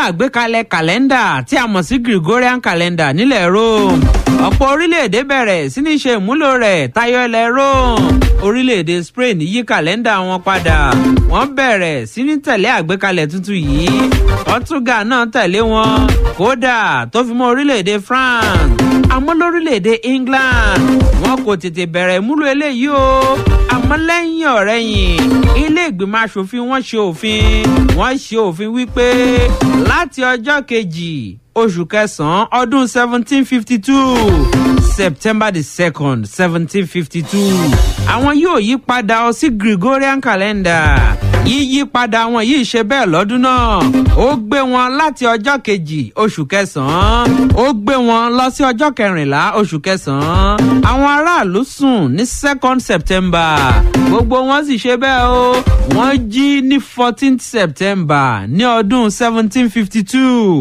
àgbékalẹ̀ kàlẹ́ndà tí a mọ̀ sí gregorian calendar nílẹ̀ rome ọ̀pọ̀ orílẹ̀-èdè bẹ̀rẹ̀ sí ní ṣe ìmúlò rẹ̀ tayọ ilẹ̀ rome orílẹ̀-èdè spain yí kàlẹ́ndà wọn padà wọ́n bẹ̀rẹ̀ sí ní tẹ̀lé àgbékalẹ̀ tuntun yìí portugal náà tẹ̀lé wọn kódà tó fi mọ́ orílẹ̀-èdè france àmọ́ lórílẹ̀‐èdè england wọn kò tètè bẹ̀rẹ̀ ìmúlò eléyìí o àmọ́ lẹ́yìn ọ̀rẹ́yìn ilé ìgbìmọ̀ asòfin wọn ṣe òfin wọn ṣe òfin wípé láti ọjọ́ kejì oṣù kẹsàn-án ọdún seventeen fifty two september the second seventeen fifty two àwọn yóò yí padà ọ sí gregorian calendar yíyí padà wọn yìí ṣe bẹ́ẹ̀ lọ́dún náà ó gbé wọn láti ọjọ́ kejì oṣù kẹsàn-án ó gbé wọn lọ sí ọjọ́ kẹrìnlá oṣù kẹsàn-án àwọn aráàlú sùn ní second september gbogbo wọn sì ṣe bẹ́ẹ̀ o wọ́n jí ní fourteenth september ní ọdún seventeen fifty two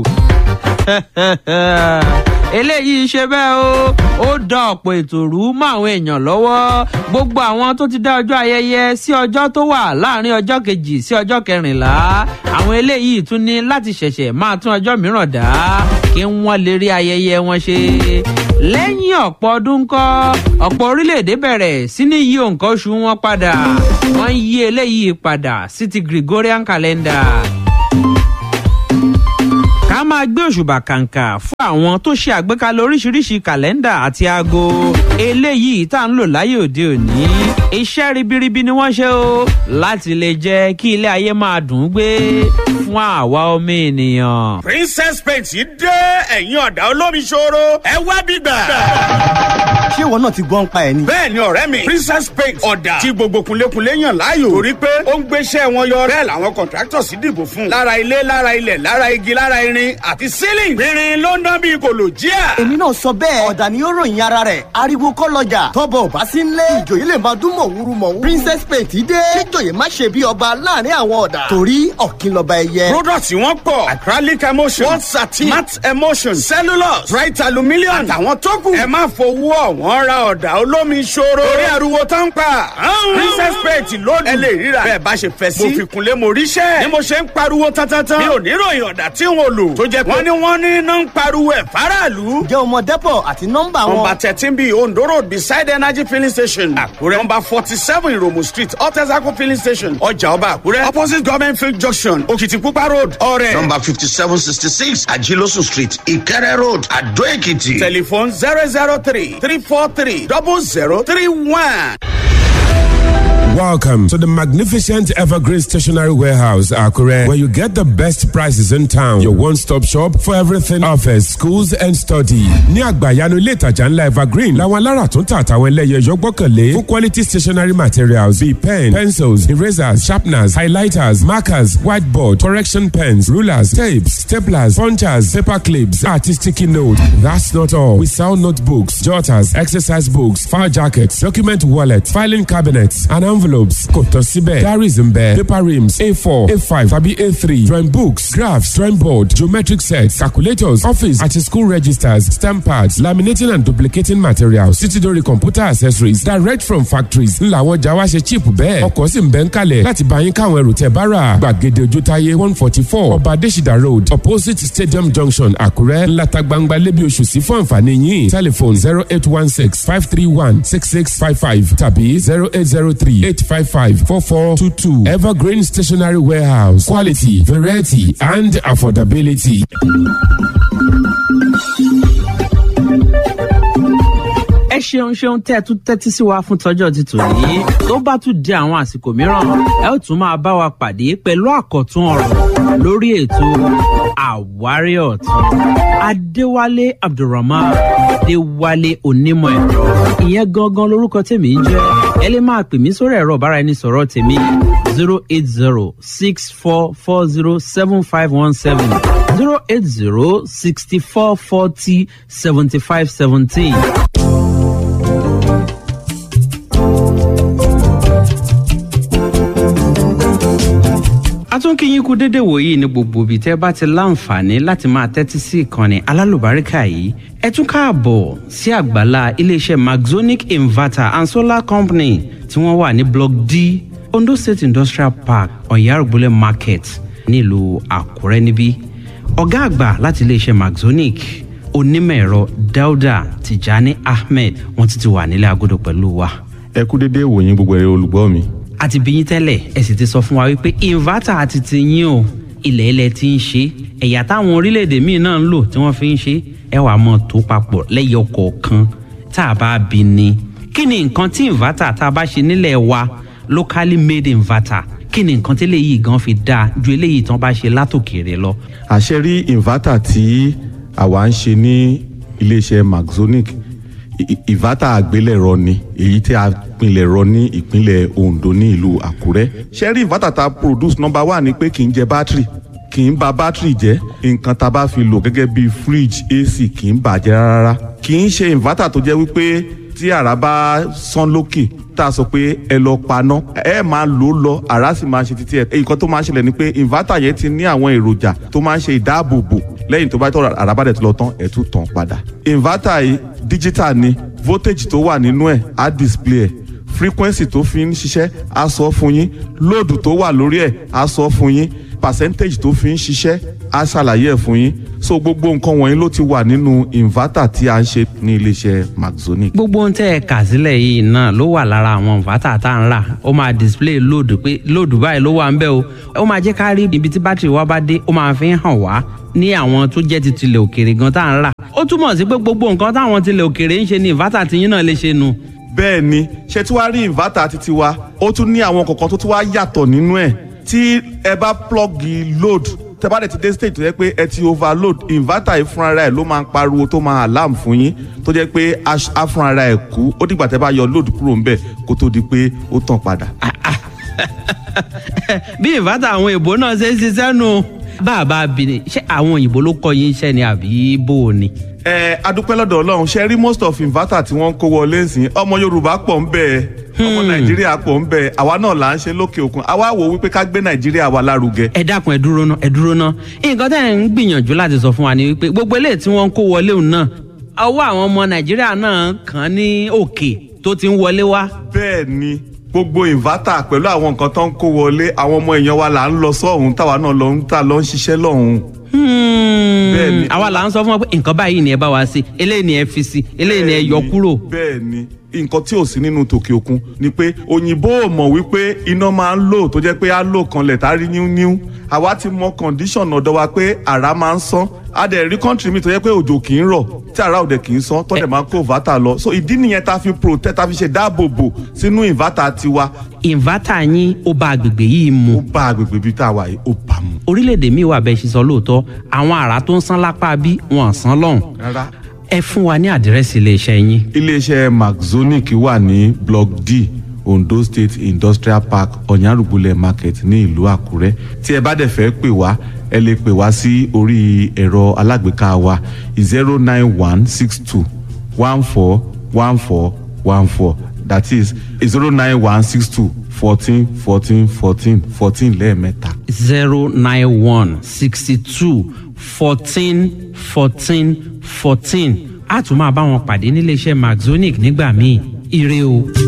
eléyìí ṣe bẹ́ẹ̀ o ó dá ọ̀pọ̀ ètò rú mọ́ àwọn èèyàn lọ́wọ́ gbogbo àwọn tó ti dá ọjọ́ ayẹyẹ sí ọjọ́ tó wà láàrin ọjọ́ kejì sí ọjọ́ kẹrìnlá àwọn eléyìí tún ní láti ṣẹ̀ṣẹ̀ máa tún ọjọ́ mìíràn dá kí wọ́n lè rí ayẹyẹ wọn ṣe lẹ́yìn ọ̀pọ̀ ọdún kọ́ ọ̀pọ̀ orílẹ̀-èdè bẹ̀rẹ̀ sí ní yí òǹkà oṣù wọn padà wọ́n yí eléyìí padà sí ti gregorian calendar ká máa gbé òṣùbà kàǹkà fún àwọn tó ṣe àgbékalẹ̀ oríṣiríṣi kàlẹ́ndà àti aago eléyìí tá à ń lò láyé òde òní iṣẹ́ ribiribi ni wọ́n ṣe o láti lè jẹ́ kí ilé ayé máa dùn ún gbé fún àwa ọmọ ènìyàn. princess paint dé ẹ̀yìn ọ̀dà olómi ṣòro ẹ wá bíbà. ṣé ìwọ náà ti gbọ́ ń pa ẹ̀ ni. bẹ́ẹ̀ ni ọ̀rẹ́ mi princess paint ọ̀dà tí gbogbo kunlékunlé yàn láàyò torí pé ó ń gbéṣẹ́ wọn yọ bẹ́ẹ̀ làwọn contractors dìbò fún lára ilé lára ilẹ̀ lára igi lára irin àti ceiling rírin ló ń dán bí kòlò jíà. èmi náà sọ bẹ́ẹ̀ ọ̀dà ni ó ròyìn ara rẹ̀ ariwo kọ́ lọ́jà tọ́bọ̀ ò bá sí nlé ìjòyè lè máa dún mọ̀wúrú mọ̀wúrú. princess paint dé kíjòyè má ṣe bí ọba láàrin àwọn ọ̀dà torí ọ̀kìn lọ́ba ẹyẹ. product wọn pọ̀ acrylic emulsion wọ́n satin matte emulsion cellulose bright aluminium àtàwọn tó kù. ẹ má fowó ọ̀wọ́n ra ọ̀dà olómi ṣòro. torí ariwo tó ń pa. princess paint lónìí. ẹ lè ríra bẹ́ẹ̀ bá ṣe fẹ́ sí. mo fi kunlé mo ríṣẹ́. ni mo ṣe ń pariwo tántántan. mi ò ní ròyìn ọ̀dà tí n ò lò. tó jẹ́ pé wọ́n ní wọ́n ní iná ń pariwo ẹ̀ faraàlú. jẹ́ ọmọ dẹ́pọ̀ àti nọ́mbà wọn. nọmba thirteen bíi ondo road beside energy filling station. àkúrẹ́ nọmba forty seven ìròmù street ọ̀tẹ̀sàkó filling station. ọjà ọba àkúrẹ́ opposite government field junction òkìtìpupa road ọ̀rẹ́. Number 5766 Ajilosu Street, Ikere Road, Ado Ekiti. telephone zero zero three three four three double zero three one. Welcome to the magnificent Evergreen Stationery Warehouse, Akure, where you get the best prices in town. Your one-stop shop for everything office, schools and study. Ní àgbàyanu ilé ìtajà ńlá Evergreen, làwọn alára tó ń tà àtàwọn ẹlẹ́yẹ yọ gbọ́kànlé fún quality stationery materials bíi pen, pencils, erasers, sharpeners, highlighters, markers, whiteboard, correction pens, rulers, tapes, staplers, punchers, paper clips, àti sticky note. That's not all. We sell notebooks, jotters, exercise books, file jackets, document wallets, filing cabinets, and envelopes kò tán síbẹ̀ diaries ń bẹ paper rims a4 a5 tàbí a3 drawing books graphs drawing board geometric sets calculators office àti school registers stamp pads laminating and duplicating materials títí dórí computer accessories direct from factories ńlá àwọn ọjà wa ṣe cheap bẹ́ẹ̀ ọkọ̀ sì ń bẹ́ ń kalẹ̀ láti bá yín káwọn ẹrù tẹ̀ bá rà gbàgede ojútáyé one forty four ọba adésìdá road opposite stadium junction àkúrẹ́ ńláta gbangba lébi oṣù sí fún àǹfààní yín telephone zero eight one six five three one six six five five tàbí zero eight zero three eight five five four four two two evergreen stationery warehouse quality variety and affordability. ẹ ṣeun ṣeun tẹ́ ẹ tún tẹ́tí sí wa fún tọ́jọ́ ti tò yìí tó bá tún di àwọn àsìkò mìíràn ẹ ó tún máa bá wa pàdé pẹ̀lú àkọ́tún ọ̀rọ̀ lórí ètò àwárí ọ̀tún adéwálé abdulrahman adéwálé onímọ̀ ẹ̀rọ ìyẹn gangan lorúkọ tèmi ń jẹ́ ẹ lè máa pè mí sórí ẹ̀rọ ọ̀bára ẹni sọ̀rọ̀ tèmi zero eight zero six four four zero seven five one seven zero eight zero sixty four forty seventy five seventeen. a tún kí yín kú dédé wòyí ní gbogbo ibi tẹ́ bá ti láǹfààní láti máa tẹ́tí sí ìkànnì alálùbáríkà yìí ẹ tún káàbọ̀ sí àgbàlá iléeṣẹ́ maxonic inverter and solar company tí wọ́n wà ní block d ondo state industrial park ọ̀yárùgbólẹ̀ market nílùú àkúrẹ́ níbí ọ̀gá àgbà láti iléeṣẹ́ maxonic onímọ̀ ẹ̀rọ dauda tijani ahmed wọ́n ti ti wà nílẹ̀ agodo pẹ̀lú wa ẹ kú dédé ìwòyìn gbogbo ẹ̀rọ olùgbọ́ mi. a ti bí yín tẹ́lẹ̀ ẹ sì ti sọ fún wa wípé inverter àti ti yín o ilẹ̀ ilẹ̀ ti ń ṣe ẹ̀yà táwọn orílẹ̀-èdè míì náà ń lò tí wọ́n fi ń ṣe ẹ wàá mọ̀ tó papọ̀ lẹ́yọ kọ̀ọ̀kan tá a bá bí ni kí ni nǹkan tí inverter tá a bá ṣe nílẹ̀ wa locally made inverter kí ni nǹkan tí eléyìí gan fi dáa ju eléyìí tán bá ṣe látòkèrè lọ. àṣẹ rí inverter tí àwa ń ṣe ní iléeṣẹ́ maxonic I- inverter àgbélẹ̀rọ ni èyí tí a pinlẹ̀ rọ ní ìpínlẹ̀ ondo ní ìlú àkúrẹ́ ṣe rí inverter tá a produce number one ni pé kì í jẹ battery kì í ba battery jẹ́ nǹkan tá a bá fi lò gẹ́gẹ́ bíi fridge ac kì í bàjẹ́ rárá kì í ṣe inverter tó jẹ́ wípé tí àrá bá sán lókè tá a sọ pé ẹ lọ paná ẹ máa lò ó lọ àrá sì máa ṣe títí ẹ nǹkan tó máa ń ṣẹlẹ̀ ni pé inverter yẹn ti ní àwọn èròjà tó máa ń ṣe ìdáàbòbò lẹ́yìn tó bá tọ́ àrá bá dẹ̀ tó lọ tán ẹ̀ tún tàn padà inverter yìí digital ni voltage tó wà nínú ẹ̀ á display ẹ̀ frequency tó fi ń ṣiṣẹ́ á sọ fún yín load tó wà lórí ẹ̀ á sọ fún yín percentage tó fi ń ṣiṣẹ́ á ṣàlàyé ẹ̀ fún yín so gbogbo nǹkan wọ̀nyí ló ti wà nínú inverter tí a ń ṣe ní iléeṣẹ́ maxonic. gbogbo ohun tẹ́ ẹ kà sílẹ̀ yìí náà ló wà lára àwọn inverter tá à ń rà ó máa display load pé load báyìí ló wà ń bẹ̀ o ó máa jẹ́ ká rí ibi tí bátìrì wa bá dé ó máa fi hàn wá ní àwọn tó jẹ́ ti tilẹ̀ òkèrè gan tá à ń rà ó túmọ̀ sí pé gbogbo nǹkan táwọn tilẹ̀ òkèrè ń ṣe ni inverter tiyín náà lè ṣe nu. bẹ́ẹ̀ ni ṣé tí wàá rí inverter títí wa ó tún ní àwọn kọ̀ọ̀kan tó tún wá yàtọ̀ nínú ẹ̀ tí ẹ bá plọ́gì load tẹ bá dẹ̀ ti dé stage tó yẹ pé ẹ ti overload inverter yìí fúnra rẹ̀ ló máa ń pariwo tó máa alarm fún yín tó jẹ́ pé aṣ- á fúnra rẹ̀ kú ó dìgbà tẹ bá yọ load kúrò ńbẹ̀ kó tó di pé ó tàn padà. bí inverter àwọn èèbó náà ṣe ń ṣiṣẹ́ nu bá a bá bí ni ṣé àwọn òyìnbó ló kọ́ yín iṣẹ́ ni àbí bó o ni. ẹ adúpẹ́ lọ́dọ̀ ọlọ́run ṣe rí most of inverter tí wọ́n ń kó wọlé ńsìn ọmọ yorùbá pọ̀ ń bẹ̀ ẹ́ ọmọ nàìjíríà pọ̀ ń bẹ̀ ẹ́ àwa náà là ń ṣe lókè òkun àwa wò wípé ká gbé nàìjíríà wa lárugẹ. ẹ dákun ẹ dúró ná ẹ dúró ná nǹkan tẹ́ ẹ̀ ń gbìyànjú láti sọ fún wa ni wípé gbogbo eléyìí tí wọ́n ń kó wọlé òun náà ọwọ́ àwọn ọmọ nàìjíríà náà kàn án ní òkè tó ti ń wọlé wá. bẹ́ẹ̀ ni gbogbo inverter pẹ̀lú àwọn nǹkan tó ń kó wọlé àwọn ọmọ èèyàn wa là ń lọ sọ́hún táwa náà lọ ń ta lọ ń ṣiṣẹ́ lọ́hún. Bẹ́ẹ̀ ni. àwa là ń sọ fún wa pé nǹkan báyìí ni ẹ bá wa ṣe eléyìí ni ẹ fi sí eléyìí ni ẹ yọ kúrò. bẹ́ẹ̀ ni nǹkan tí ò sí nínú tòkè òkun ni pé òyìnbó ò mọ̀ wípé iná máa ń lò tó jẹ́ pé á lò kanlẹ̀ tá a rí níú àwa ti mọ condition ọ̀dọ̀ wa pé àrá máa ń sán a dẹ̀ rí country mi tó jẹ́ pé òjò kì í rọ̀ tí àrá òde kì í sán tó dẹ̀ máa ń kó inverter lọ so ìdí nìyẹn tá a fi protect tá a fi ṣe dáàbòbò sínú inverter tiwa inverter yín ó bá agbègbè yìí mu ó bá agbègbè bíi tá a wà yìí ó bá mu orílẹ̀-èdè míì wà bẹ́ẹ̀ ṣe sọ lóòótọ́ àwọn àrà tó ń sán lápá bí wọ́n sán lọ́hùn. rárá. ẹ fún wa ní àdírẹ́sì iléeṣẹ́ yín. iléeṣẹ́ maxonic wà ní block d ondo state industrial park ọ̀nyárùgbùlẹ̀ market ní ìlú àkúrẹ́ tí ẹ bá dẹ̀ fẹ́ pè wá ẹ lè pè wá sí orí ẹ̀rọ alágbèéká wa zero nine one six two one four one four one four that is zero nine one six two fourteen fourteen fourteen fourteen lẹ́ẹ̀mẹ́ta. zero nine one sixty two fourteen fourteen fourteen a tún máa bá wọn pàdé níléeṣẹ́ maxonic nígbà míì ire o.